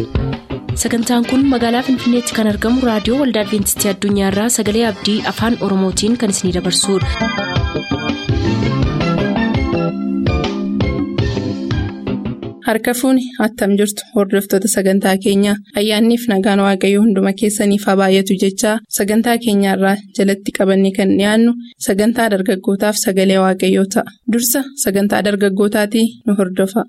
sagantaan kun magaalaa finfinneetti kan argamu raadiyoo waldaa adventistii addunyaarraa sagalee abdii afaan oromootiin kan isinidabarsudha. harka fuuni attam jirtu hordoftoota sagantaa keenyaa ayyaanniif nagaan waaqayyoo hunduma keessaniif haa baay'atu jechaa sagantaa keenyaarraa jalatti qabanne kan dhiyaannu sagantaa dargaggootaaf sagalee waaqayyoo ta'a dursa sagantaa dargaggootaatii nu hordofa.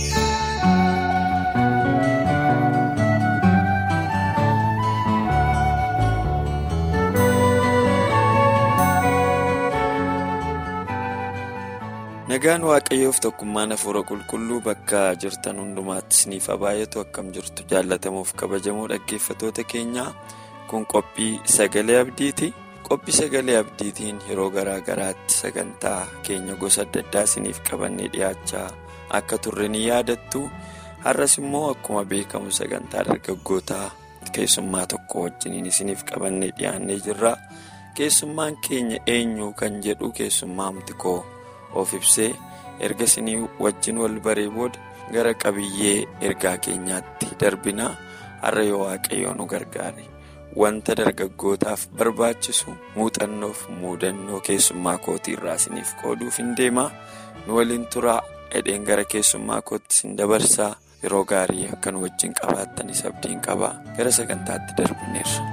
nagaan waaqayyoof tokkummaan hafuura qulqulluu bakka jirtan hundumaatti isiniif haa baay'atu akkam jirtu jaallatamuuf kabajamoo dhaggeeffatoota keenyaa kun qophii sagalee abdiiti qophii sagalee abdiitiin yeroo garaa garaatti sagantaa keenya gosa adda addaa isiniif qabannee dhiyaachaa akka turre ni yaadattu har'as immoo akkuma beekamu sagantaa dargaggootaa keessummaa tokko wajjiniin isiniif qabannee dhiyaannee jirra keessummaan keenya eenyu kan jedhu keessummaamti koo. of ibsee erga isinii wajjin wal baree booda gara qabiyyee ergaa keenyaatti darbina har'a yoo waaqayyoo nu gargaare wanta dargaggootaaf barbaachisu muuxannoof muudannoo keessummaa kootii irraa isiniif qooduuf hin deema nu waliin turaa hidheen gara keessummaa kootti isin dabarsaa yeroo gaarii akka nu wajjin qabaattanis abdiin qabaa gara sagantaatti darbineerra.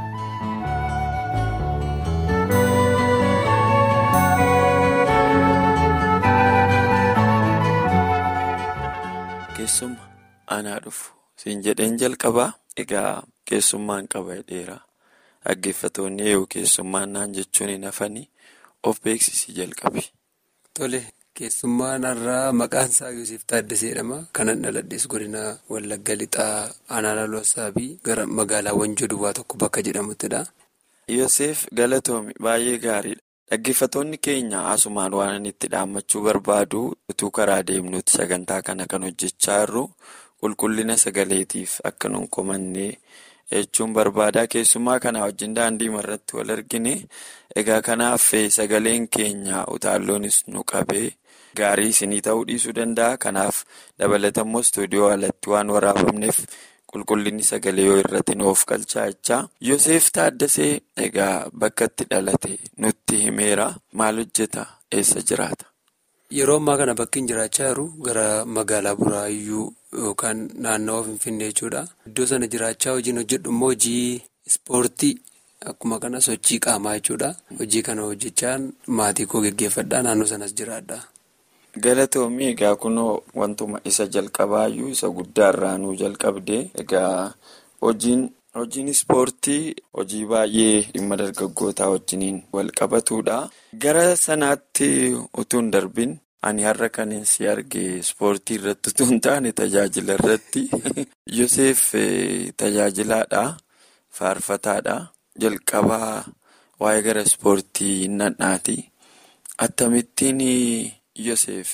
keessumma anaa dhufu siin jedheen jalqabaa egaa keessummaan qaba dheera dhaggeeffatoonni eeyyuu keessummaan naan jechuun hin hafanii of beeksisii jalqabe. Tole keessummaan har'aa maqaan isaa Yuusuf Taaddasee jedhama kanan dhaladhees godina Wallagga Lixaa Aanaa Loossaabii gara magaalaawwan Joduwaa tokko bakka jedhamuttidha. Yoosef galatoomi baay'ee gaariidha. Dhaggeeffatoonni keenya asumaan waan itti dhaammachuu barbaadu utuu karaa deemnutti sagantaa kana kan hojjechaa jirru qulqullina sagaleetiif akka nun komannee jechuun barbaadaa keessumaa kana wajjin daandii irratti wal argine egaa kanaaf sagaleen keenya utaalloonis nu qabee gaarii isinii ta'uu dhiisuu danda'a kanaaf dabalatammoo istuudiyoo alatti waan waraabamneef. Qulqullinni sagalee yoo irratti nuuf galchaa jechaa Yoosef Taaddasee egaa bakka itti dhalate nutti himeera maal hojjeta eessa jiraata? Yeroo ammaa kana bakki hin jiraachaa jiru gara magaalaa Buraayyuu yookaan naannawaa Finfinnee jechuudha. Iddoo sana jiraachaa hojiin hojjedhu immoo hojii ispoortii akkuma kana sochii qaamaa jechuudha. Hojii kana hojjechaan maatii koo geggeeffadhaa naannoo sanas jiraadha. Galatoomii egaa kunoo wantuma isa jalqabaayyuu isa guddaarraa nuu jalqabde egaa hojiin hojiin ispoortii hojii baay'ee dhimma dargaggootaa wajjiniin wal qabatudha. Gara sanaatti utuu hin darbin ani har'a kan si arge ispoortii irratti utuu hin taane tajaajila irratti Yoosef tajaajilaadha faarfataadha jalqabaa waa'ee gara ispoortii hin nadhaati akkamittiin. Yoosef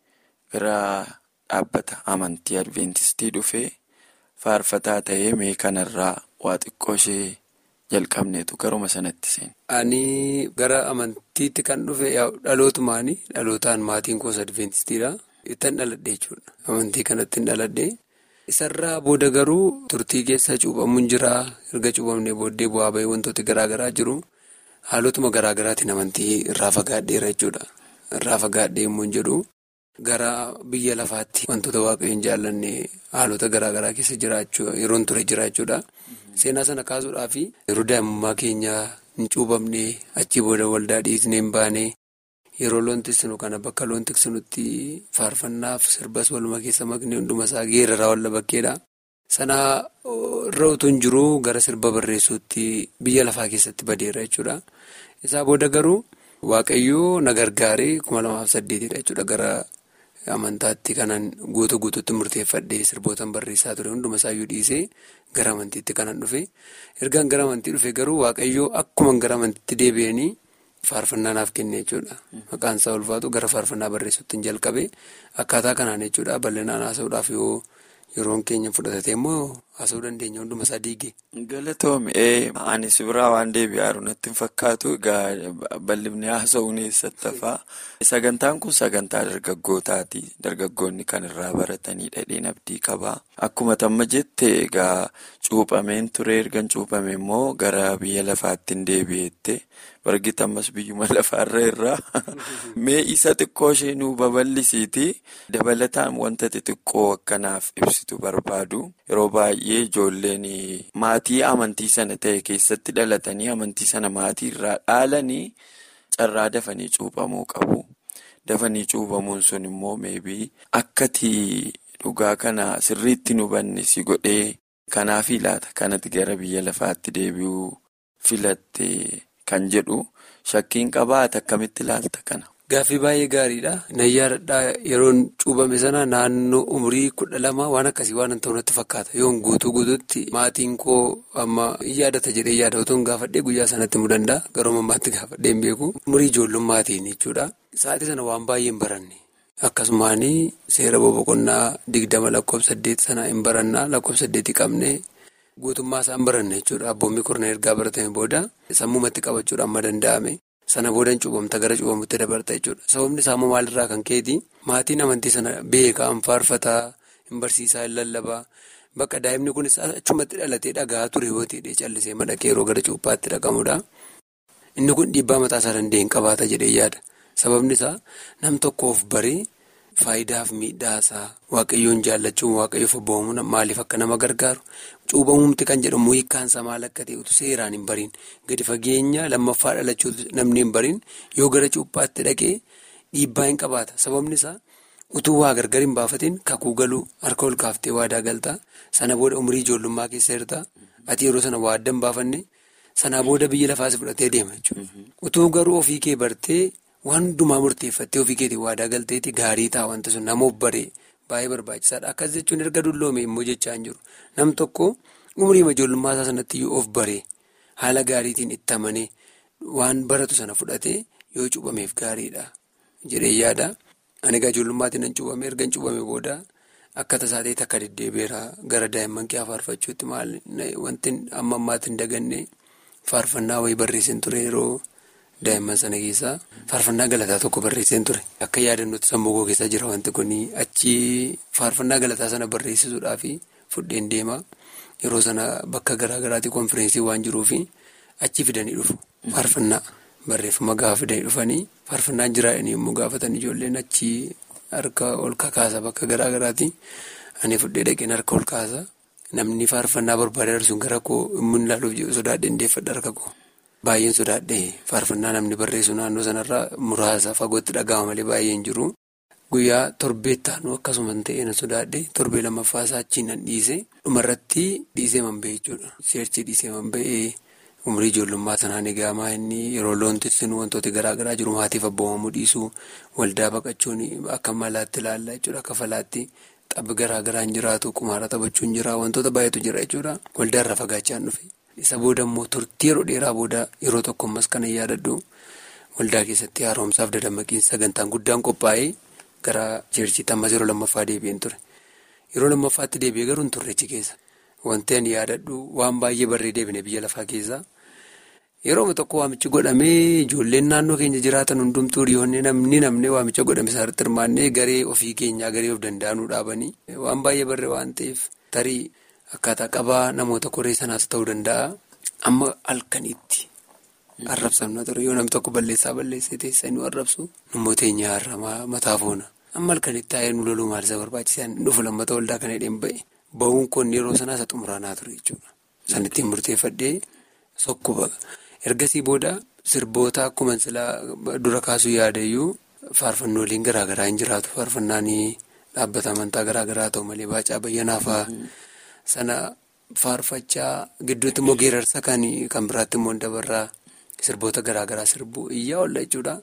gara dhaabbata amantii adventistii dhufee faarfataa ta'ee mee kanarraa waa xiqqoo ishee jalqabneetu garuma sanatti seene. Ani gara amantiitti kan dhufe dhalootumaani dhalootaan maatiin koos adventistiidha. Ittiin dhaladhe jechuudha. Amantii kanatti hin dhaladhe. Isarraa booda garuu turtii keessa cuuphamuun jira. Erga cuuphamnee booddee bu'aa bahee wantooti garaagaraa jiru. Haalotuma garaagaraatiin amantii irraa fagaadheera jechuudha. Irraa fagaadhee immoo hin jedhu gara biyya lafaatti wantoota waaqayyoon hin jaallanne haalota garaagaraa keessa jiraachuu yeroon ture jiraachuudha. Seenaa sana kaasuudhaaf yeroo daa'imummaa keenya hin cuuphamne achii booda waldaa dhiisnee hin baane yeroo loon tiksinu kana bakka loon tiksinutti faarfannaaf sirbas waluma keessa maknee hunduma isaa geeraraa walla bakkeedha. Sana irra utuu hin jiru gara sirba barreessuutti biyya lafaa keessatti badeera jechuudha. Isaa booda garuu. Waaqayyoo na gargaaree kuma lamaaf saddeetidha jechuudha gara amantaatti kanan guutuu guutuutti murteeffadhee sirbootaan barreessaa ture hunduma isaayyuu dhiisee gara amantiitti kanan dhufe ergaan gara amantii dhufe garuu waaqayyoo akkuma gara amantiitti deebi'anii faarfannaa naaf kenne jechuudha maqaan isaa ulfaatu gara faarfannaa barreessuutti jalqabe akkaataa kanaan jechuudha bal'inaan haasa'uudhaaf yoo yeroon keenya fudhatate immoo haasa'uu dandeenya hunduma isaa diigee. Galatoomii anis biraa waan deebi'aaru natti hin fakkaatu egaa bal'ifni haasa'uun eessatti hafaa. Sagantaan kun sagantaa dargaggootaati. Dargaggoonni kan irraa baratanii dhadheen abdii qabaa. Akkuma tamma jette egaa cuuphameen ture erga cuuphame immoo gara biyya lafaatti hin deebi'ette. Bargita ammas biyyuma lafaarra irraa mee isa xiqqoo ishee nuu babal'isiiti. Dabalataan wanta xixiqqoo akkanaaf ibsitu barbaadu. Yeroo baay'ee ijoolleen maatii amantii sana ta'e keessatti dhalatanii amantii sana maatii irraa dhaalanii carraa dafanii cuuphamuu qabu. Dafanii cuuphamuun sun immoo meebii akkati dhugaa kana sirriitti nu hubanne si godhee kanaaf laata kanatti gara biyya lafaatti deebi'uu filatte. Kan jedhu shakkiin qabaata akkamitti ilaalta kana. Gaaffii baay'ee gaariidha. Nayyaadhaa yeroon cuuphame sana naannoo umurii kudha lama waan akkasii waan ta'u natti fakkaata. Yoon guutuu guutuutti maatiin koo amma yaadata jedhee yaada otoo hin gaafadhee guyyaa sanatti himuu danda'a. Garuu mammaatti gaafadhee hin beeku. Umurii ijoollummatiin jechuudha. Sa'aatii sana waan baay'ee hin baranne. Akkasumaan seera boqonnaa digdama lakkoofsa saddeet sana hin barannaa lakkoofsa saddeetii qabne. Guutummaa isaan baranne jechuudha. Abboonni kurnan ergaa baratame booda sammumatti qabachuudhaan amma danda'ame. Sana booda cuuphamta gara cuuphamutti dabarta jechuudha. Sababni isaa immoo maalirraa kan keeti maatiin amantii sana beekaa, hin faarfataa, hin barsiisaa, hin lallabaa. Bakka daa'imni kunis achumatti dhalatee dhagaa ture yoo ta'e callisee madaqee yeroo gara cuuphaatti dhaqamudha. Inni kun dhiibbaa mataa isaa danda'e hin qabaata jedhee yaada. Sababni isaa nam tokkoof baree. Faayidaaf miidhaasaa waaqayyoon jaallachuun waaqayyoof abboomuun maaliif akka nama gargaaru cuuphamuumti kan jedhamu hiikkaansaa maal akka ta'e utuu seeraan hin bariin gadi fageenya lammaffaa dhalachuu namni hin bariin yoo gara cuuphaatti dhaqee dhiibbaa hin qabaata sababni isaa utuu waa gargar hin baafatiin kakuu galuu harka ol kaaftee waadaa galtaa sana booda umurii ijoollummaa keessa jirta ati yeroo sana waa adda hin baafanne sanaa booda biyya lafaas fudhatee deema jechuudha utuu garuu ofii kee bartee. Waan hundumaa murteeffattee ofii keetii waadaa galteeti gaarii ta'a wanti sun nama of baree baay'ee barbaachisaadha. Akkas jechuun erga dulloome immoo jechaa hin jiru. Nam tokko umurii ijoollummaa isaa sanatti yoo of baree haala gaariitiin itti amanee waan baratu sana fudhatee yoo cuuphameef gaariidha jedhee yaada. Ani egaa ijoollummaatti nan cuuphame erga hin cuuphame booda akka tasaa ta'e takka deddeebi'eera gara daa'imman kee faarfachuutti maal wanti amma ammaatti hin daganne faarfannaa wayii barreessin ture yeroo. Daa'imman sana keessaa faarfannaa galataa tokko barreesseen ture. Akka yaadannootti sammuu koo keessa jira wanti kun achi faarfannaa galataa sana barreessisuudhaaf fudheen deema. Yeroo sana bakka garaa garaatti konfireensiin waan jiruuf achi fidanii dhufu. Faarfannaa barreeffama gaafa fidanii dhufanii faarfannaan jiraadhanii yommuu gaafatan ijoolleen achi harka ol kakaasa bakka garaa garaatti. Ani fudhee dhaqeen harka ol kaasa. Namni faarfannaa barbaade sun gara koo immoo ilaaluuf sodaadhee ndeeffadha harka koo. Baay'een sodaadhee faarfannaa namni barreessu naannoo sanarraa muraasa fagootti dhaga'ama malee baay'een jiru. Guyyaa torbeettaanuu akkasuma ta'ee na sodaadhee torbee lammaffaa isaa achiin nan dhiise. Dhumarratti dhiisee man ba'e jechuudha. Seerchii dhiisee man ba'ee umurii ijoollummaa sanaan egaa inni yeroo loon tiksinu wantoota garaa garaa jiru maatiif abboomamuu dhiisuu waldaa baqachuun akka malaatti ilaalla jechuudha akka falaatti. Xabbi garaa garaan jiraatu qumaara taphachuun jira wantoota baay'eetu jira jechuudha. Waldaa irraa fagaachaan dhufe. Isa booda immoo turtii yeroo dheeraa booda yeroo tokko ammas kana yaadadhu waldaa keessatti haaromsaaf dadammaqiinsa sagantaan guddaan qophaa'ee gara jeerchiitti ammas yeroo lammaffaa deebi'een ture. Yeroo lammaffaatti deebi'ee garuu hin turrechi keessa. Wanti ani yaadadhu waan baay'ee barree deebine biyya lafaa keessaa. Yeroo tokko waamichi godhamee ijoolleen naannoo keenya jiraatan hundumtuu dhiyoonni namni namni waamicha godhame isaarratti hirmaannee garee ofii keenyaa garee of danda'anuu dhaabanii waan baay'ee barree waan ta'eef tarii. Akkaataa qabaa namoota koree sanaas ta'uu danda'a. Amma halkanitti arrabsamna ture yoo namni tokko balleessaa balleessee teessee nu arrabsu immoo teenyaa har'amaa mataa foona. Amma halkanitti taa'ee nu loluu maal isa barbaachisaan dhufu lammata waldaa kana hidheen ba'e. Ba'uun kun yeroo sanaa isa xumuraanaa ture jechuudha. San ittiin murteeffadhee sokkuba. Ergasii booda sirboota akkuma silaa dura kaasuu yaadayyuu faarfannooliin garaa garaa hin jiraatu. Faarfannaan dhaabbata amantaa garaa garaa ta'u malee baacaa bayyanaafaa. Sana faarfachaa gidduutti immoo geerarsa kan kan biraatti immoo dabarraa sirboota garaa garaa sirbuu iyyaa oolla jechuudha.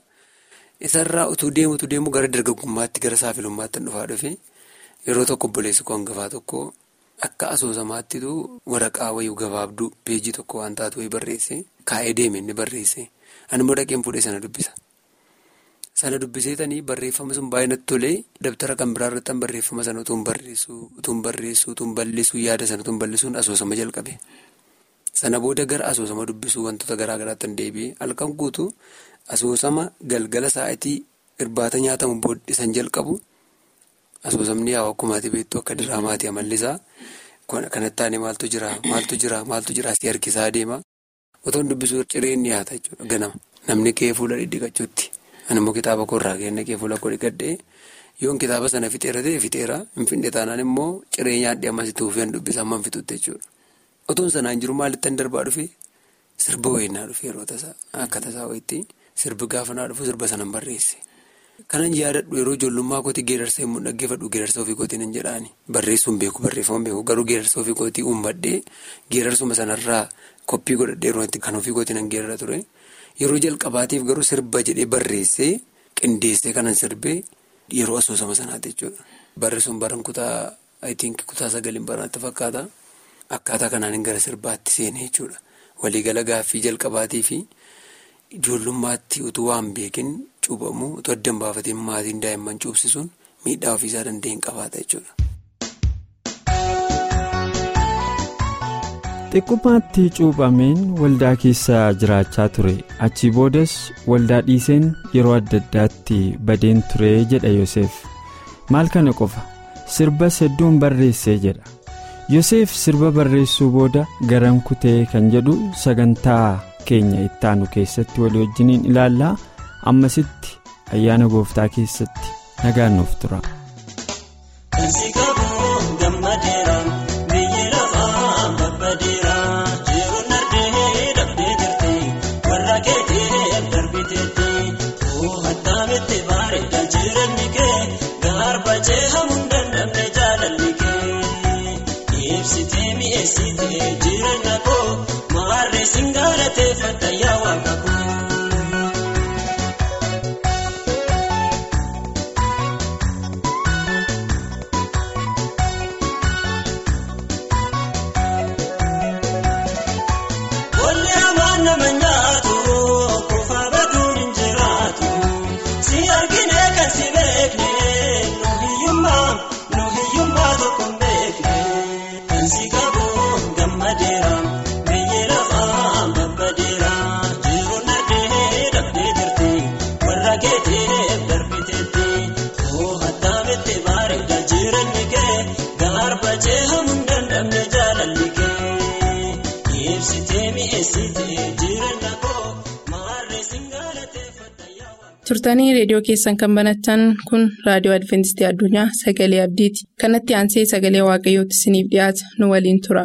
Isarraa utuu deemu utuu deemu gara dargaggummaatti gara saafilummaatti dhufaa dhufe yeroo tokko obboleessi koo hangafaa tokko akka asoosamaattitu waraqaa wayii gabaabduu peejii tokko waan taatu wayii barreesse kaa'ee deeme inni barreesse ani immoo dhaqeen fuudhee sana dubbisa. sana dubbiseetanii barreeffama sun baay'ee natti tolee dabtara kan biraa irratti barreeffama sana utuun barreessuu utuun barreessuu utuun bal'isuu yaada sana utuun bal'isuun asoosama jalqabe. Sana booda gara asoosama dubbisuu wantoota garaa garaatti hin deebi'e halkan guutuu asoosama galgala sa'aatii irbaata nyaatamu booddisan jalqabu asoosamni yaa'u akkumaati beektu akka diraamaati amallisaa kanatti taane maaltu jira maaltu jira maaltu jira asii harkisaa deema otoon dubbisuu cireen dhiyaata jechuudha ganama namni kee fuula dhidhiqachuutti ani immoo kitaaba koorraa kenne kee fuula koo dhiqadhee yoon kitaaba sana fixeera ta'e fixeera hin finne taanaan immoo ciree nyaadhee ammas itti fufee dubbisa amma hin fixutti jechuudha. Otoon sanaan jiru maalitti darbaa dhufe sirba wayinnaa dhufe yeroo tasaa akka tasaa wayitti sirbi gaafa naa dhufu sirba sanan barreesse. Kanan yaadadhu yeroo ijoollummaa kooti geerarsa yommuu dhaggeeffadhu geerarsa ofii kootiin hin jedhaani barreessuun beeku barreeffama beeku garuu geerarsa ofii kootii uummadhee geerarsuma sanarraa koppii godhadhee yeroo itti kan ofii kootiin hin geerara ture yeroo jalqabaatiif garuu sirba jedhee barreessee qindeessee kanan sirbee yeroo asoosama sanaati jechuudha. Barreessuun baran kutaa ayitiin kutaa sagaliin baranaatti fakkaata. Akkaataa kanaan gara sirbaatti seenee jechuudha. Waliigala gaaffii jalqabaatii fi ijoollummaatti utuu waan beekin cuubamu utuu adda hin baafatiin maatiin daa'imman cuubsisuun miidhaa ofiisaa danda'een qabaata jechuudha. Xiqqummaatti cuuphameen waldaa keessa jiraachaa ture achii boodas waldaa dhiiseen yeroo adda addaatti badeen ture jedha Yoseef maal kana qofa sirbas hedduun barreessee jedha. Yoseef sirba barreessuu booda garam kutee kan jedhu sagantaa keenya ittaanu keessatti walii wajjiniin ilaallaa ammasitti ayyaana gooftaa keessatti nagaan nuuf tura. turtanii reediyoo keessan kan banatan kun raadiyoo adventistii addunyaa sagalee abdiiti kanatti aansee sagalee waaqayyootti isiniif dhiyaata nu waliin tura.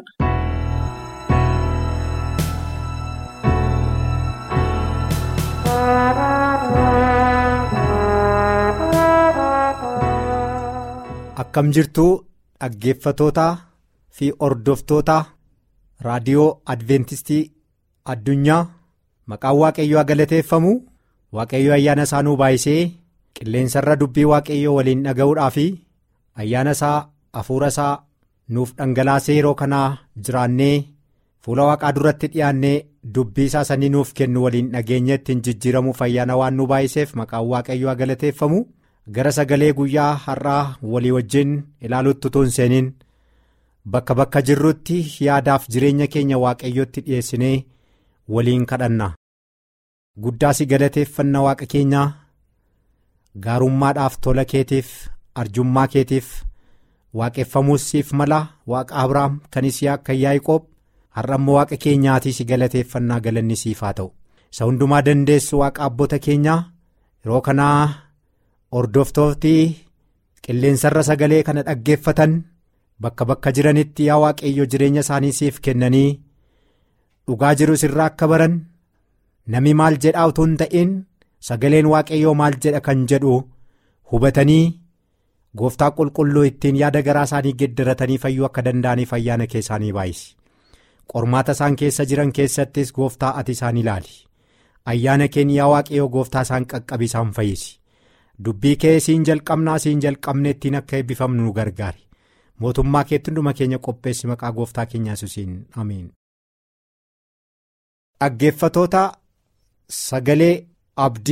akkam jirtuu dhaggeeffatootaa fi ordoftoota raadiyoo adventistii addunyaa maqaan waaqayyoo galateeffamu. waaqayyo ayyaana isaa nuu baay'isee qilleensarra dubbii waaqayyoo waliin dhaga'uudhaa fi ayyaana isaa hafuura isaa nuuf dhangalaasee yeroo kanaa jiraannee fuula waaqaa duratti dhiyaannee dubbii isaa sanii nuuf kennu waliin dhageenya ittiin jijjiiramuuf ayyaana waan nu baay'iseef maqaan waaqayyoo galateeffamu gara sagalee guyyaa har'aa walii wajjin ilaaluutti utuu hin seeniin bakka bakka jirrutti yaadaaf jireenya keenya waaqayyootti dhiyeessinee waliin kadhanna. guddaa si galateeffanna waaqa keenyaa gaarummaadhaaf tola keetiif arjummaa keetiif waaqeffamuus siif mala waaqa abrahaam kan Yisihaaq kan yaaqoob har'a immoo waaqa keenyaatii si galateeffannaa galanni siif haa ta'u isa hundumaa dandeessu waaqa abboota keenyaa yeroo kanaa hordoftooti qilleensarra sagalee kana dhaggeeffatan bakka bakka jiranitti yaa waaqayyo jireenya isaanii siif kennanii dhugaa jirus irraa akka baran. Nami maal jedhaa utuu hin ta'in sagaleen waaqayyoo maal jedha kan jedhu hubatanii gooftaa qulqulluu ittiin yaada garaa isaanii geddaratanii fayyuu akka danda'aniif ayyaana keessaanii baay'isi. Qormaata isaan keessa jiran keessattis gooftaa ati isaan ilaali. Ayyaana keenya yaa waaqayyoo gooftaa isaan qaqqabi isaan fayyisi. Dubbii kee siin jalqabnaa siin jalqabne ittiin akka eebbifamnu nu gargaari. Mootummaa keetti hunduma keenya qopheessi maqaa gooftaa keenyaa Yesuusiin amiin. Dhaggeeffatoota. Sagalee abdii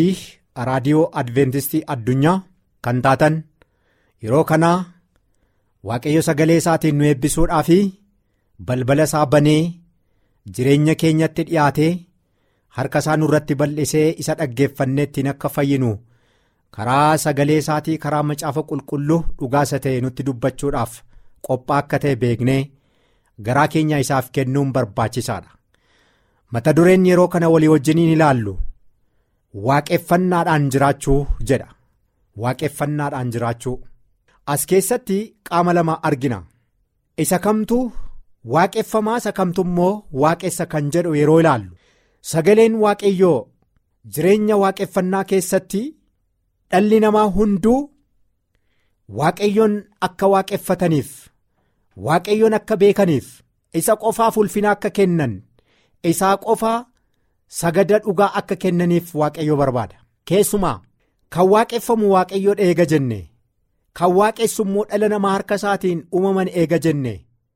raadiyoo adventistii addunyaa kan taatan yeroo kanaa waaqayyo sagalee isaatiin nu eebbisuudhaa fi balbala isaa banee jireenya keenyatti dhiyaatee harka isaa nurratti bal'isee isa dhaggeeffannee ittiin akka fayyinu karaa sagalee isaatii karaa macaafa qulqulluu dhugaasa ta'e nutti dubbachuudhaaf qophaa akka ta'e beeknee garaa keenya isaaf kennuun barbaachisaadha. mata dureen yeroo kana walii wajjiniin ilaallu waaqeffannaadhaan jiraachuu jedha waaqeffannaadhaan jiraachuu as keessatti qaama lama argina isa kamtu waaqeffamaa isa kamtu immoo waaqessa kan jedhu yeroo ilaallu sagaleen waaqayyoo jireenya waaqeffannaa keessatti dhalli namaa hunduu waaqayyoon akka waaqeffataniif waaqayyoon akka beekaniif isa qofaaf ulfina akka kennan. isaa qofaa sagada dhugaa akka kennaniif waaqayyo barbaada keessumaa kan waaqeffamu waaqayyo eega jenne kan waaqessu immoo dhala namaa harka isaatiin uumaman eega jenne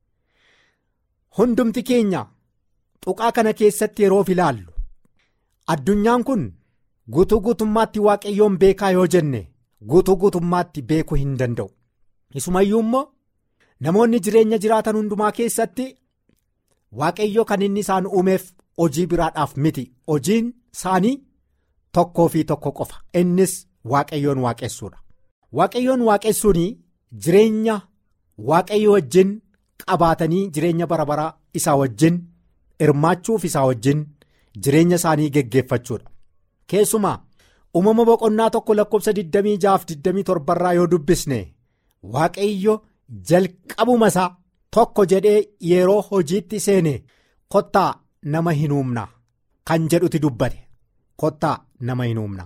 hundumti keenya tuqaa kana keessatti yeroof ilaallu addunyaan kun guutuu guutummaatti waaqayyoon beekaa yoo jenne guutuu guutummaatti beekuu hin danda'u isumayyuu immoo namoonni jireenya jiraatan hundumaa keessatti. waaqayyo kan inni isaan uumeef hojii biraadhaaf miti hojiin isaanii tokkoo fi tokko qofa innis waaqayyoon waaqessuudha waaqayyoon waaqessuun jireenya waaqayyo wajjin qabaatanii jireenya bara baraa isaa wajjin hirmaachuuf isaa wajjin jireenya isaanii geggeeffachuudha keessumaa uumama boqonnaa tokko lakkoofsa 26-27 irraa yoo dubbisne waaqayyo jalqabuma isaa. tokko jedhee yeroo hojiitti seene kottaa nama hin uumna kan jedhuti dubbate kottaa nama hin uumna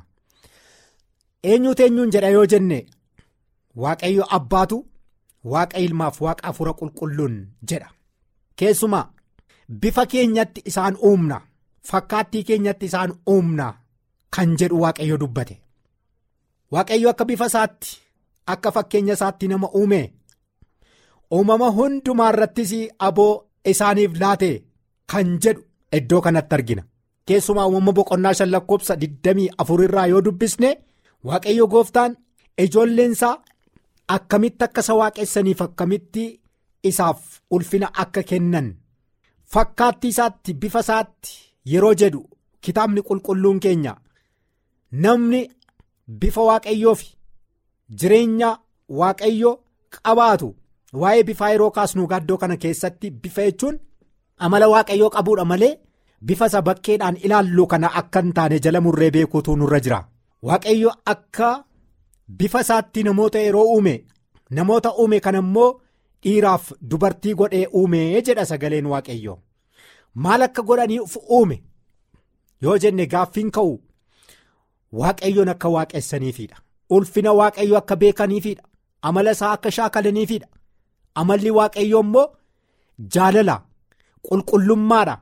eenyuutu eenyuun jedha yoo jenne waaqayyo abbaatu waaqa ilmaaf waaqa afuura qulqulluun jedha keessumaa bifa keenyatti isaan uumna fakkaattii keenyatti isaan uumna kan jedhu waaqayyo dubbate waaqayyo akka bifa isaatti akka fakkeenya isaatti nama uume. uumama hundumaa irrattis aboo isaaniif laate kan jedhu iddoo kanatti argina keessumaa uumama boqonnaa shan lakkoofsa 24 irraa yoo dubbisne waaqayyo gooftaan ijoolleensaa akkamitti akka isa waaqessaniif akkamitti isaaf ulfina akka kennan fakkaattii isaatti bifa isaatti yeroo jedhu kitaabni qulqulluun keenya namni bifa waaqayyoo fi jireenya waaqayyo qabaatu. waa'ee bifaa yeroo kaasnu gaaddoo kana keessatti bifa jechuun amala waaqayyoo qabuudha malee bifa isa bakkeedhaan ilaallu kana akka hin taane jala murree beekuutu nurra jira waaqayyo akka bifa isaatti namoota yeroo uume namoota uume kana immoo dhiiraaf dubartii godhee uume jedha sagaleen waaqayyo maal akka godhaniif uume yoo jenne gaaffiin ka'u waaqayyoon akka waaqessaniifidha ulfina waaqayyo akka beekaniifidha amala isaa akka shaakalaniifidha. amalli waaqayyoo immoo jaalala qulqullummaadha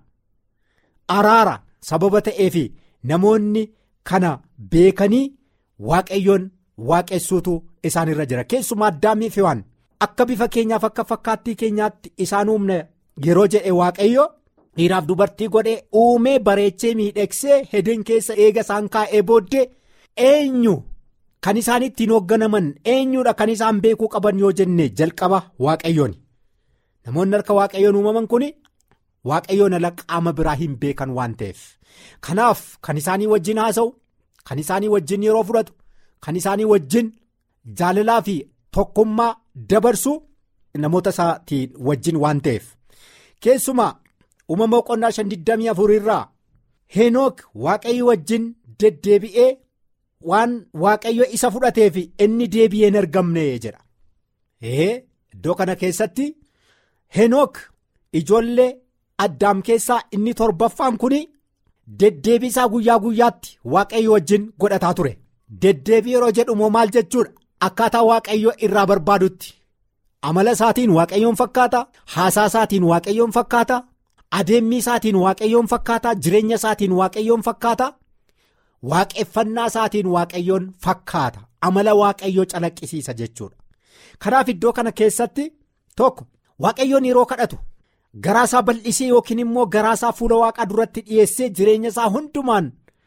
araara sababa ta'eef namoonni kana beekanii waaqayyoon waaqessuutu isaan irra jira keessumaa addaamii fi waan akka bifa keenyaaf akka fakkaattii keenyaatti isaan uumne yeroo jedhe waaqayyo dhiiraaf dubartii godhee uumee bareechee miidhagsee hedin keessa eega isaan kaa'ee booddee eenyu. Kan isaan ittiin hoogganaman eenyuudha kan isaan beekuu qaban yoo jenne jalqaba waaqayyoon namoonni harka waaqayyoon uumaman kun waaqayyoon ala qaama biraa hin beekan waan ta'eef kanaaf kan isaanii wajjin haasa'u kan isaanii wajjin yeroo fudhatu kan isaanii wajjin jaalalaa fi tokkummaa dabarsu namoota isaatiin wajjin waan ta'eef keessumaa uumama boqonnaa 524 irraa heenook waaqayyo wajjin deddeebi'ee. waan waaqayyo isa fudhateef inni deebi'ee hin argamne jedha ee iddoo kana keessatti henook ijoollee addaam keessaa inni torbaffaan kun deddeebiisaa guyyaa guyyaatti waaqayyo wajjin godhataa ture deddeebii yeroo jedhumoo maal jechuudha akkaataa waaqayyo irraa barbaadutti amala isaatiin waaqayyoon fakkaata haasaa isaatiin waaqayyoon fakkaata adeemmii isaatiin waaqayyoon fakkaata jireenya isaatiin waaqayyoon fakkaata. waaqeffannaa isaatiin waaqayyoon fakkaata amala waaqayyoo calaqqisiisa jechuudha kanaaf iddoo kana keessatti tokko waaqayyoon yeroo kadhatu garaasaa bal'isee yookiin immoo garaasaa fuula waaqaa duratti dhiyeessee jireenya isaa hundumaan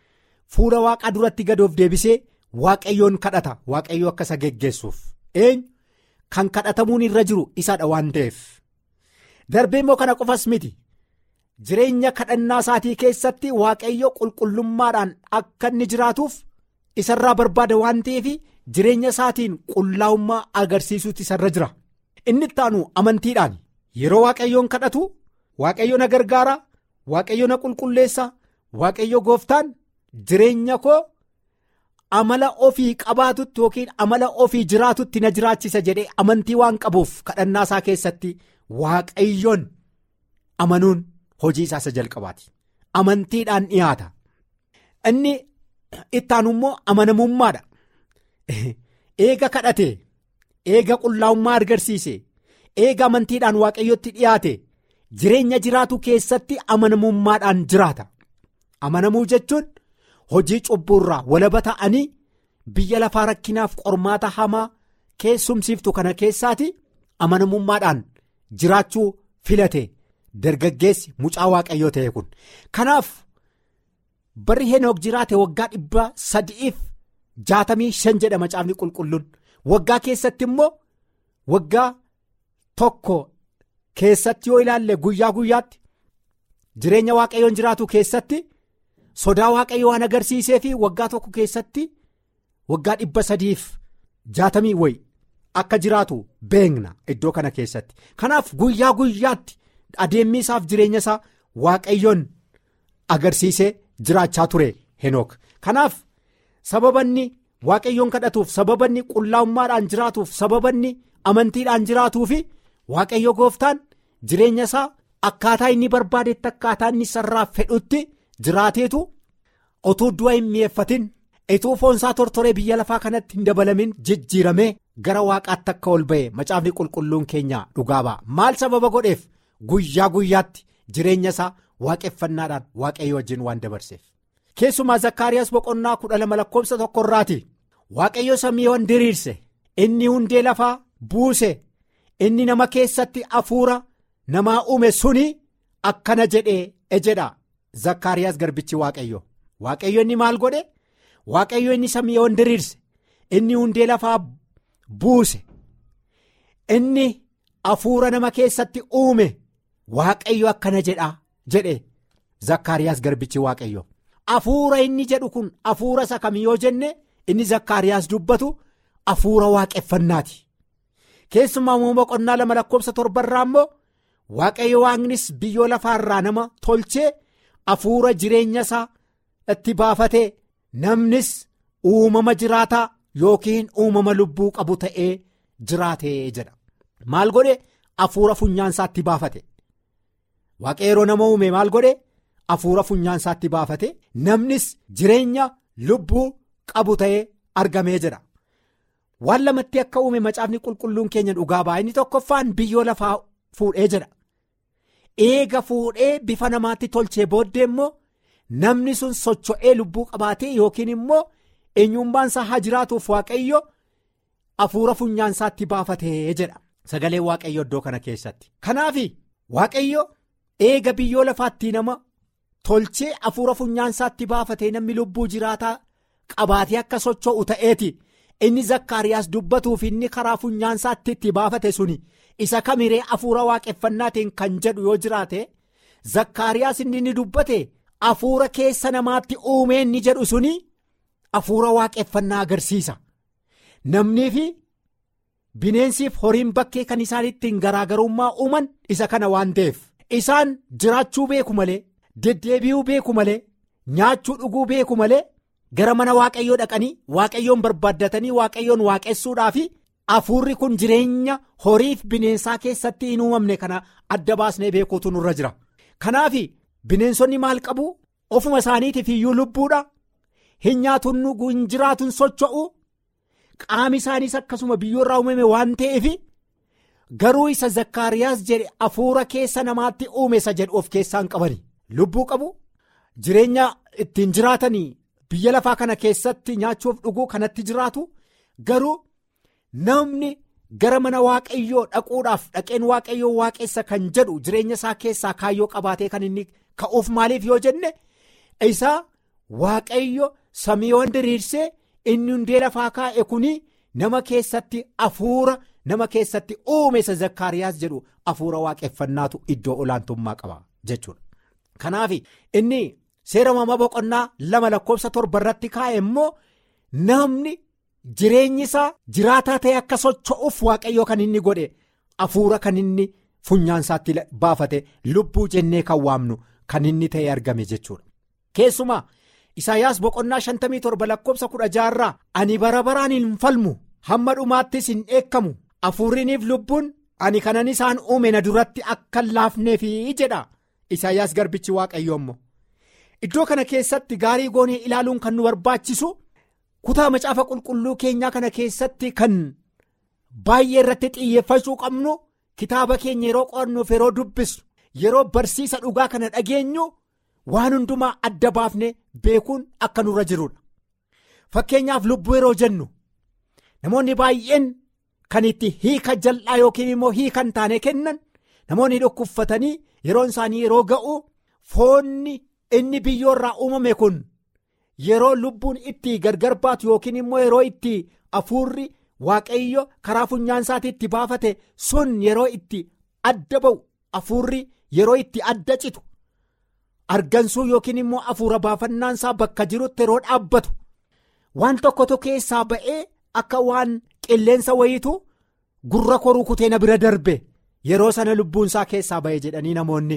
fuula waaqaa duratti gadoof deebisee waaqayyoon kadhata waaqayyoo akka isa geggeessuuf eenyu kan kadhatamuun irra jiru isadha waan ta'eef darbee immoo kana qofas miti jireenya kadhannaa isaatii keessatti waaqayyo qulqullummaadhaan akka inni jiraatuuf isarraa barbaada waan ta'eef jireenya isaatiin qullaa'ummaa agarsiisuutu isarra jira inni ittaanu amantiidhaan yeroo waaqayyoon kadhatu waaqayyo na gargaara waaqayyo na qulqulleessa waaqayyo gooftaan jireenya koo amala ofii qabaatutti yookiin amala ofii jiraatutti na jiraachisa jedhee amantii waan qabuuf kadhannaa isaa keessatti waaqayyoon amanuun hojii isaa isa jalqabaati amantiidhaan dhiyaata inni ittaanu immoo amanamummaadha eega kadhate eega qullaa'ummaa agarsiise eega amantiidhaan waaqayyotti dhiyaate jireenya jiraatu keessatti amanamummaadhaan jiraata amanamuu jechuun hojii cubbuurraa walaba ta'anii biyya lafaa rakkinaaf qormaata hamaa keessumsiiftu kana keessaati amanamummaadhaan jiraachuu filate dargaggeessi mucaa waaqayyoo ta'e kun kanaaf barri henook jiraate waggaa dhibba sadi'iif jaatamii shan jedha macaafni qulqulluun waggaa keessatti immoo waggaa tokko keessatti yoo ilaalle guyyaa guyyaatti jireenya waaqayyoon jiraatu keessatti sodaa waaqayyo waan agarsiisee fi waggaa tokko keessatti waggaa dhibba sadiif jaatamii wayi akka jiraatu beekna iddoo kana keessatti kanaaf guyyaa guyyaatti adeemmi isaaf jireenya isaa waaqayyoon agarsiisee jiraachaa ture henook kanaaf sababanni waaqayyoon kadhatuuf sababanni qullaa'ummaadhaan jiraatuuf sababanni amantiidhaan jiraatuu fi waaqayyo gooftaan jireenya isaa akkaataa inni barbaadetti akkaataa inni sarraaf fedhutti jiraateetu otuu du'a hin mi'eeffatin ituu foonsaa tortoree biyya lafaa kanatti hin dabalamin jijjiiramee gara waaqaatti akka ol ba'e macaafni qulqulluun keenya dhugaa ba'a maal sababa godheef guyyaa guyyaatti jireenya isaa waaqeffannaadhaan waaqayyo wajjin waan dabarseef keessumaa zakkaariyaas boqonnaa kudha lama lakkoofsa tokkorraati waaqayyo samiiwwan diriirse inni hundee lafaa buuse inni nama keessatti hafuura namaa uume suni akkana jedhee ejedha zakkaariyaas garbichi waaqayyo waaqayyo inni maal godhe waaqayyo inni samiiwwan diriirse inni hundee lafaa buuse inni hafuura nama keessatti uume waaqayyo akkana jedha jedhe zakkaariyaas garbichi waaqayyo hafuura inni jedhu kun hafuura isa kam yoo jenne inni zakkaariyaas dubbatu hafuura waaqeffannaati keessumaa immoo boqonnaa lama lakkoofsa torbarraa immoo waaqayyo waaqnis biyyoo lafaarraa nama tolchee hafuura jireenya isaa itti baafatee namnis uumama jiraataa yookiin uumama lubbuu qabu ta'ee jiraatee jedha maal godhe hafuura funyaansaatti baafate waaqa yeroo nama uume maal godhe hafuura funyaansaatti baafate namnis jireenya lubbuu qabu ta'ee argamee jedha waan lamatti akka uume macaafni qulqulluun keenya dhugaa ba'a inni tokkoffaan biyyoo lafaa fuudhee jedha eega fuudhee bifa namaatti tolchee booddee immoo namni sun socho'ee lubbuu qabaatee yookiin immoo eenyummaan isaa haa jiraatuuf waaqayyo hafuura funyaansaatti baafatee jedha sagaleen waaqayyo iddoo kana keessatti kanaaf waaqayyo eega biyyoo lafaatti nama tolchee hafuura funyaansaatti baafatee namni lubbuu jiraataa qabaatee akka socho'u ta'eeti inni zakkaariyaas dubbatuuf inni karaa funyaansaatti itti baafate suni isa kamiree hafuura waaqeffannaatiin kan jedhu yoo jiraate zakkaariyaas inni inni dubbate hafuura keessa namaatti uumee inni jedhu suni hafuura waaqeffannaa agarsiisa namnii fi bineensiif horiin bakkee kan isaan ittiin garaagarummaa uuman isa kana waan ta'eef isaan jiraachuu beeku malee deddeebi'uu beeku malee nyaachuu dhuguu beeku malee gara mana waaqayyoo dhaqanii waaqayyoon barbaaddatanii waaqayyoon waaqessuudhaa fi hafuurri kun jireenya horiif bineensaa keessatti hin uumamne kana adda baasnee beekuutu nurra jira kanaaf bineensonni maal qabu ofuma isaaniitiif iyyuu lubbuudha hin nyaatuun hin jiraatuun socho'u qaami isaaniis akkasuma biyyoorraa uumame waan ta'eef garuu isa zakkaariyaas jedhe hafuura keessa namaatti uume isa jedhu of keessaan qabani lubbuu qabu jireenya ittiin jiraatanii biyya lafaa kana keessatti nyaachuuf dhuguu kanatti jiraatu garuu namni gara mana waaqayyoo dhaquudhaaf dhaqeen waaqayyoo waaqessa kan jedhu jireenya isaa keessaa kaayyoo qabaatee kan inni ka'uuf maaliif yoo jenne isaa waaqayyo samiiwwan diriirsee inni hundee lafaa kaa'e kuni nama keessatti hafuura nama keessatti uume isa zakkaariyaas jedhu hafuura waaqeffannaatu iddoo olaantummaa qaba jechuudha. Kanaaf inni seera uumamaa boqonnaa lama lakkoofsa torba irratti kaa'e immoo namni jireenyi isaa jiraataa ta'e akka socho'uuf waaqayyoo kan inni godhe hafuura kan inni funyaansaatti baafate lubbuu jennee kan waamnu kan inni ta'e argame jechuudha. Keessumaa Isaayyaas boqonnaa shantamii torba lakkoofsa kudha jaarraa ani bara baraan hin falmu hamma dhumaattis hin dheekkamu hafuurriiniif lubbuun ani kanan isaan uume na duratti akka hin laafneefi jedha Isaayyaas garbichi waaqayyoo immoo. Iddoo kana keessatti gaarii goonee ilaaluun kan nu barbaachisu kutaa macaafa qulqulluu keenyaa kana keessatti kan baay'ee irratti xiyyeeffachuu qabnu kitaaba keenya yeroo qo'annuuf yeroo dubbisu yeroo barsiisa dhugaa kana dhageenyu waan hundumaa adda baafne beekuun akka nurra jirudha. Fakkeenyaaf lubbuu yeroo jennu namoonni baay'een kan itti hiika jal'aa yookiin immoo hiika hin taane kennan namoonni dhukkubfatanii yeroon isaanii yeroo ga'u foonni. inni biyyoorraa uumame kun yeroo lubbuun itti gargar baatu yookiin immoo yeroo itti hafuurri waaqayyo karaa funyaan isaatii itti baafate sun yeroo itti adda ba'u hafuurri yeroo itti adda citu argansuu yookiin immoo hafuura baafannaan isaa bakka jirutti yeroo dhaabbatu waan tokkotu keessaa ba'ee akka waan qilleensa wayiitu gurra koruu kutee na bira darbe yeroo sana lubbuun isaa keessaa ba'e jedhanii namoonni.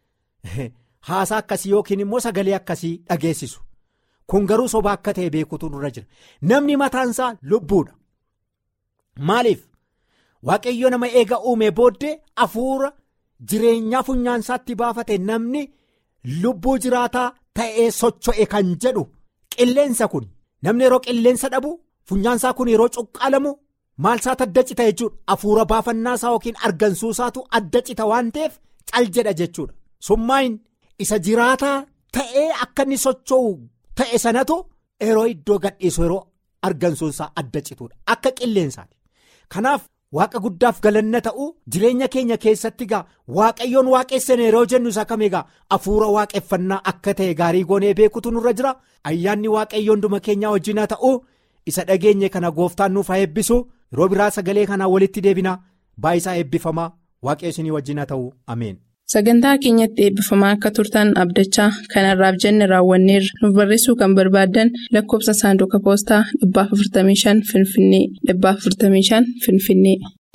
Haasaa akkasii yookiin immoo sagalee akkasii dhageessisu kun garuu soba akka ta'e beekutu nurra jira namni mataansaa lubbuudha maaliif waaqayyo nama eega uume booddee hafuura jireenyaa funyaansaatti baafate namni lubbuu jiraataa ta'ee socho'e kan jedhu qilleensa kun namni yeroo qilleensa dhabu funyaansaa kun yeroo cuqqaalamu maalsaatu adda cita jechuudha hafuura baafannaasaa yookiin argansuusaatu adda cita waan ta'eef cal jedha jechuudha summaayin. isa jiraataa ta'ee akka inni socho'u ta'e sanatu yeroo iddoo gadhiisu yeroo argansuunsaa adda cituudha akka qilleensaati kanaaf waaqa guddaaf galanna ta'u jireenya keenya keessatti egaa waaqayyoon waaqessine yeroo jennu isa kam egaa hafuura waaqeffannaa akka ta'e gaarii goonee beekutu nurra jira ayyaanni waaqayyoon hunduma keenyaa wajjin haa ta'u isa dhageenye kana gooftaan nuuf haa eebbisu yeroo biraa sagalee kanaa walitti deebina baay'isaa eebbifamaa waaqayyo isinii wajjin haa ta'u ameen. Sagantaa keenyatti eebbifamaa akka turtan abdachaa kanarraaf jenne raawwanneerra nuuf barreessuu kan barbaaddan lakkoofsa saanduqa poostaa 455 Finfinnee 455 Finfinnee.